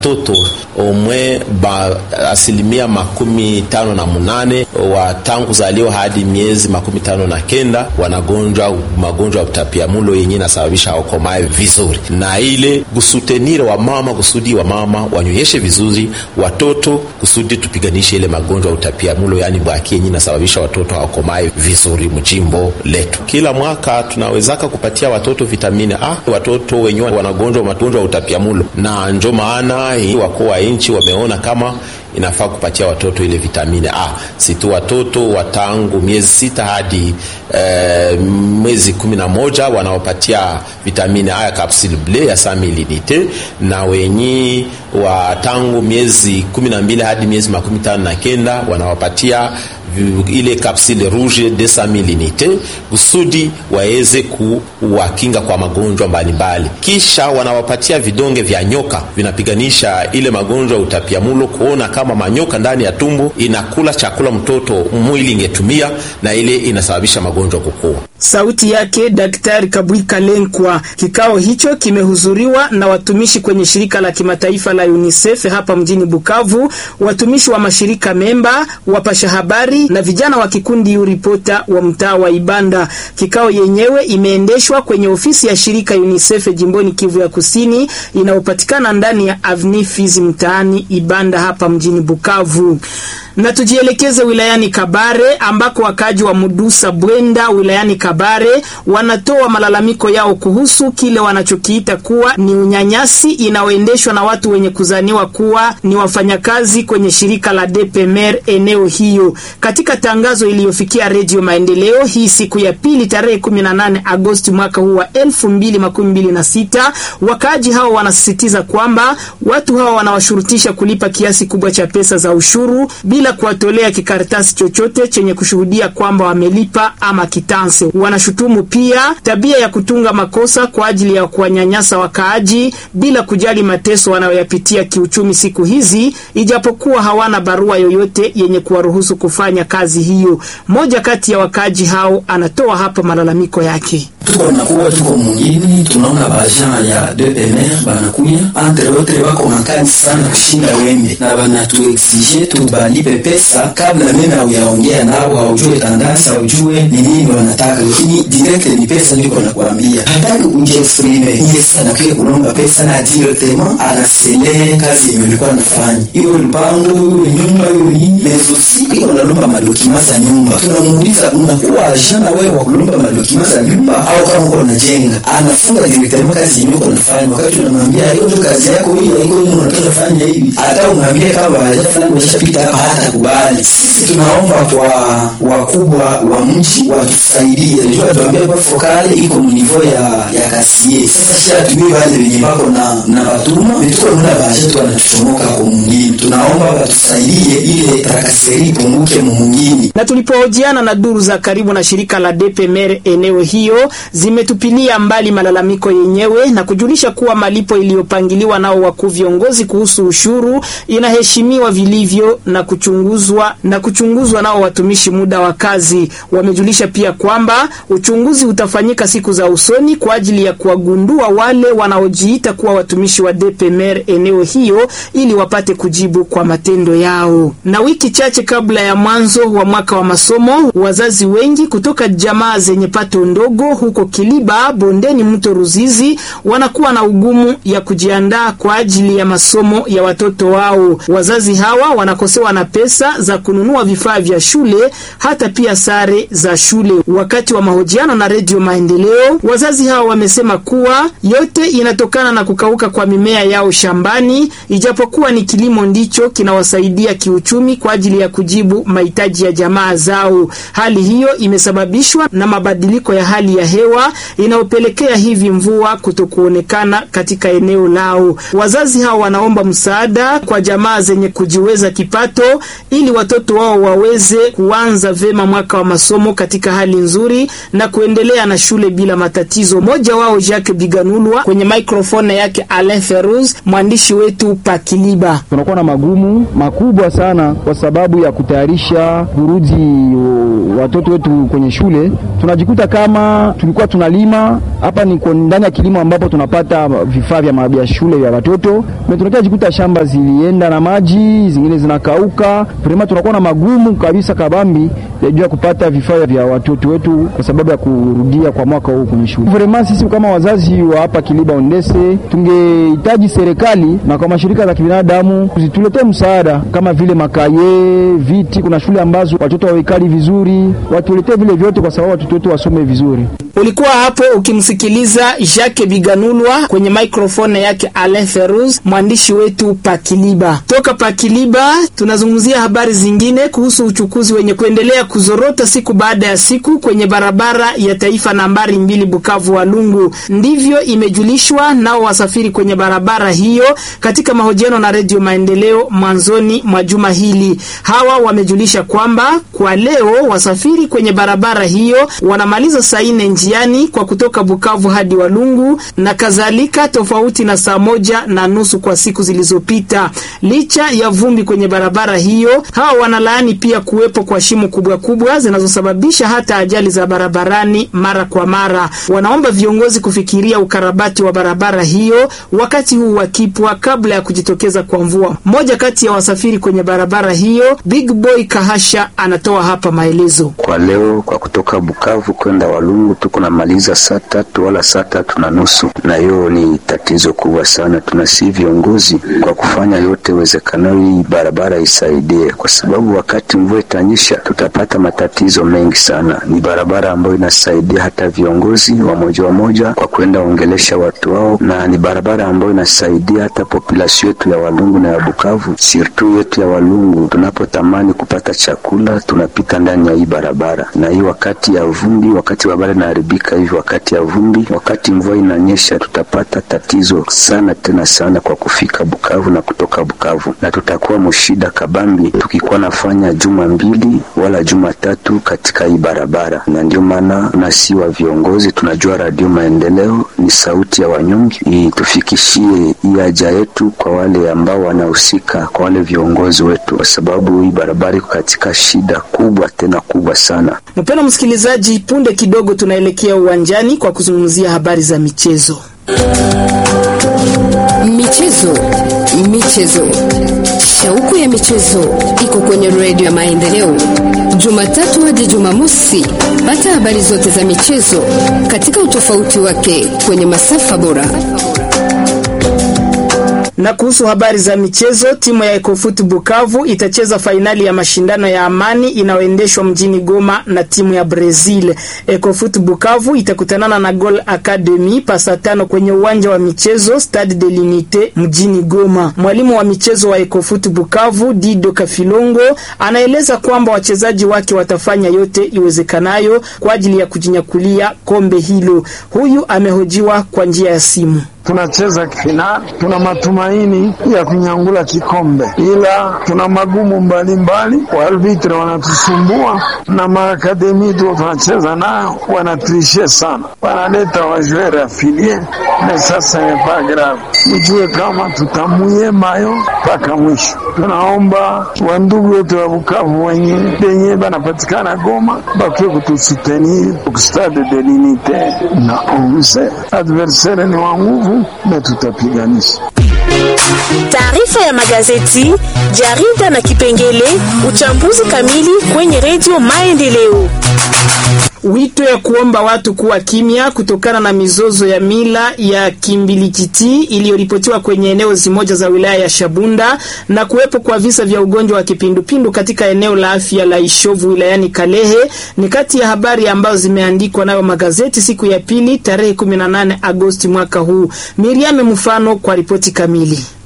toto omwe ba asilimia makumi tano na munane wa tangu kuzaliwa hadi miezi makumi tano na kenda wanagonjwa magonjwa ya utapiamulo yenye inasababisha wakomae vizuri, na ile kusutenire wa mama kusudi wa mama wanyonyeshe vizuri watoto kusudi tupiganishe ile magonjwa ya utapiamulo, yani bwaki yenye inasababisha watoto hawakomae vizuri mjimbo letu. Kila mwaka tunawezaka kupatia watoto vitamini A watoto wenyewe wanagonjwa magonjwa ya utapiamulo, na njo maana wakuu wa nchi wameona kama inafaa kupatia watoto ile vitamini A, si tu watoto wa tangu miezi sita hadi e, mwezi kumi na moja wanaopatia vitamini A ya kapsule ble ya sa milinite, na wenyi wa tangu miezi kumi na mbili hadi miezi makumi tano na kenda wanawapatia ile kapsule rouge de sa milinite kusudi waweze kuwakinga kwa magonjwa mbalimbali. Kisha wanawapatia vidonge vya nyoka vinapiganisha ile magonjwa ya utapiamulo, kuona kama manyoka ndani ya tumbo inakula chakula mtoto mwili ingetumia, na ile inasababisha magonjwa kukua. Sauti yake Daktari Kabwika Lenkwa. Kikao hicho kimehudhuriwa na watumishi kwenye shirika la kimataifa la UNICEF hapa mjini Bukavu, watumishi wa mashirika memba, wapasha habari na vijana wa kikundi Uripota wa mtaa wa Ibanda. Kikao yenyewe imeendeshwa kwenye ofisi ya shirika UNICEF jimboni Kivu ya Kusini inayopatikana ndani ya Avenue Fizi mtaani Ibanda hapa mjini Bukavu. Na tujielekeze wilayani Kabare ambako wakaji wa Mudusa Bwenda wilayani Kabare wanatoa malalamiko yao kuhusu kile wanachokiita kuwa ni unyanyasi inayoendeshwa na watu wenye kuzaniwa kuwa ni wafanyakazi kwenye shirika la DPMR eneo hiyo. Katika tangazo iliyofikia Redio Maendeleo hii siku ya pili tarehe 18 Agosti mwaka huu wa 2026, wakaaji hao wanasisitiza kwamba watu hao wanawashurutisha kulipa kiasi kubwa cha pesa za ushuru bila kuwatolea kikaratasi chochote chenye kushuhudia kwamba wamelipa ama kitanse. Wanashutumu pia tabia ya kutunga makosa kwa ajili ya kuwanyanyasa wakaaji bila kujali mateso wanayoyapitia kiuchumi siku hizi, ijapokuwa hawana barua yoyote yenye kuwaruhusu kufanya kazi hiyo. Mmoja kati ya wakaaji hao anatoa hapa malalamiko yake. tuko nakuwa tuko mwingine, tunaona bajan ya DPMR banakuya entre autres wako makali sana kushinda wembe na banatuexige tubalipe pesa kabla meme auyaongea nao, haujue tandansi, haujue ni nini wanataka, lakini direct ni pesa ndiko nakwambia, hataki kujiexprime ile sana kile kulomba pesa na directement anasele kazi yenye ulikuwa nafanya, hiyo mpango hiyo nyumba hiyo nini mezosi iko nalomba madokima za nyumba, tunamuuliza unakuwa agent na wewe wa kulomba madokima za nyumba au kama uko unajenga, anafunga directement kazi yenye uko unafanya, wakati unamwambia hiyo ndio kazi yako hiyo, hiyo ndio unataka fanya hivi, hata umwambie kama hajafanya umeshapita hapa, hata kubali. Sisi tunaomba kwa wakubwa wa mji watusaidie, ndio tuambie kwa fokale iko mnivo ya ya kasie. Sasa shia tumie wale wenye bako na na batuma vituko mna baje tu wanatuchomoka kwa mwingine, tunaomba watusaidie ile takaseri ipunguke mwingine. Na tulipohojiana na duru za karibu na shirika la DPMR eneo hiyo zimetupilia mbali malalamiko yenyewe na kujulisha kuwa malipo iliyopangiliwa nao wakuu viongozi kuhusu ushuru inaheshimiwa vilivyo na kuchunguzwa na kuchunguzwa nao watumishi muda wa kazi. Wamejulisha pia kwamba uchunguzi utafanyika siku za usoni kwa ajili ya kuwagundua wale wanaojiita kuwa watumishi wa DPMR eneo hiyo ili wapate kujibu kwa matendo yao. Na wiki chache kabla ya mwanzo wa mwaka wa masomo, wazazi wengi kutoka jamaa zenye pato ndogo huko Kiliba bondeni mto Ruzizi wanakuwa na ugumu ya kujiandaa kwa ajili ya masomo ya watoto wao. Wazazi hawa wanakosewa na pesa za kununua vifaa vya shule hata pia sare za shule. Wakati wa mahojiano na Redio Maendeleo, wazazi hawa wamesema kuwa yote inatokana na kukauka kwa mimea yao shambani, ijapokuwa ni kilimo ndicho kinawasaidia kiuchumi kwa ajili ya kujibu mahitaji ya jamaa zao. Hali hiyo imesababishwa na mabadiliko ya hali ya hewa inayopelekea hivi mvua kutokuonekana katika eneo lao. Wazazi hao wanaomba msaada kwa jamaa zenye kujiweza kipato ili watoto wao waweze kuanza vema mwaka wa masomo katika hali nzuri na kuendelea na shule bila matatizo. Mmoja wao Jacques Biganulwa kwenye microphone yake Alain Feruz, mwandishi wetu Pakiliba. Tunakuwa na magumu makubwa sana kwa sababu ya kuto tunatayarisha kurudi watoto wetu kwenye shule, tunajikuta kama tulikuwa tunalima hapa, ni ndani ya kilimo ambapo tunapata vifaa vya vya shule vya watoto, na tunakia jikuta shamba zilienda na maji, zingine zinakauka. Vraiment tunakuwa na magumu kabisa kabambi ya juu ya kupata vifaa vya watoto wetu kwa sababu ya kurudia kwa mwaka huu kwenye shule. Vraiment sisi kama wazazi wa hapa Kiliba Ondese tungehitaji serikali na kwa mashirika za kibinadamu zituletee msaada kama vile makaye, viti. Kuna shule ambazo watoto hawekali vizuri, watuletee vile vyote kwa sababu watoto wetu wasome vizuri. Ulikuwa hapo ukimsikiliza Jacques Biganulwa kwenye microphone yake Alain Feruz, mwandishi wetu Pakiliba. Toka Pakiliba tunazungumzia habari zingine kuhusu uchukuzi wenye kuendelea kuzorota siku baada ya siku kwenye barabara ya taifa nambari mbili Bukavu Walungu. Ndivyo imejulishwa nao wasafiri kwenye barabara hiyo katika mahojiano na Redio Maendeleo mwanzoni mwa juma hili. Hawa wamejulisha kwamba kwa leo wasafiri kwenye barabara hiyo wanamaliza saa nne njiani kwa kutoka Bukavu hadi Walungu na kadhalika, tofauti na saa moja na nusu kwa siku zilizopita. Licha ya vumbi kwenye barabara hiyo, hawa wanalaani pia kuwepo kwa shimo kubwa kubwa zinazosababisha hata ajali za barabarani mara kwa mara. Wanaomba viongozi kufikiria ukarabati wa barabara hiyo wakati huu wakipwa kabla ya kujitokeza kwa mvua. Mmoja kati ya wasafiri kwenye barabara hiyo, Big Boy Kahasha, anatoa hapa maelezo. Kwa leo kwa kutoka Bukavu kwenda Walungu tuko namaliza saa tatu wala saa tatu na nusu, na hiyo ni tatizo kubwa sana. Tunasi viongozi kwa kufanya yote wezekanayo hii barabara isaidie, kwa sababu wakati mvua itanyesha tutapata matatizo mengi sana. Ni barabara ambayo inasaidia hata viongozi wa moja wa moja kwa kwenda ongelesha watu wao, na ni barabara ambayo inasaidia hata population yetu ya Walungu na ya Bukavu, sirtu yetu ya Walungu. Tunapotamani kupata chakula tunapita ndani ya hii barabara, na hii wakati ya vumbi, wakati barabara inaharibika hivi, wakati ya vumbi, wakati mvua inanyesha, tutapata tatizo sana tena sana kwa kufika Bukavu na kutoka Bukavu, na tutakuwa mshida kabambi tukikuwa nafanya juma mbili wala juma tatu katika hii barabara. Na ndio maana nasi wa viongozi tunajua Radio Maendeleo ni sauti ya wanyonge, itufikishie hii haja yetu kwa wale ambao wanahusika, kwa wale viongozi wetu, kwa sababu hii barabara iko katika shida kubwa tena kubwa sana. Mpendwa msikilizaji, punde kidogo tunaelekea uwanjani kwa kuzungumzia habari za michezo. Michezo, michezo, shauku ya michezo iko kwenye redio ya Maendeleo, Jumatatu hadi Jumamosi. Pata habari zote za michezo katika utofauti wake kwenye masafa bora. Na kuhusu habari za michezo, timu ya Ecofut Bukavu itacheza fainali ya mashindano ya amani inayoendeshwa mjini Goma na timu ya Brazil. Ecofut Bukavu itakutanana na Gol Academy pasa tano kwenye uwanja wa michezo Stade de l'Unite mjini Goma. Mwalimu wa michezo wa Ecofut Bukavu Dido Kafilongo anaeleza kwamba wachezaji wake watafanya yote iwezekanayo kwa ajili ya kujinyakulia kombe hilo. Huyu amehojiwa kwa njia ya simu. Tunacheza finali, tuna matumaini ya kunyangula kikombe, ila tuna magumu mbalimbali. Waarbitre wanatusumbua na maakademi tu tunacheza nayo wanatrishe sana, wanaleta wajuere afilie na sasa nepa grave. Mjue kama tutamuye mayo mpaka mwisho. Tunaomba wandugu wetu wa Bukavu wenye benye banapatikana Goma bakie kutusutenir kustade de l'unite na onze adversaire ni wa nguvu na tutapiganisha. Taarifa ya magazeti, jarida na kipengele uchambuzi kamili kwenye redio Maendeleo. Wito ya kuomba watu kuwa kimya kutokana na mizozo ya mila ya kimbilikiti iliyoripotiwa kwenye eneo zimoja za wilaya ya Shabunda na kuwepo kwa visa vya ugonjwa wa kipindupindu katika eneo la afya la Ishovu wilayani Kalehe ni kati ya habari ambazo zimeandikwa nayo magazeti siku ya pili tarehe 18 Agosti mwaka huu. Miriam Mfano kwa ripoti kamili.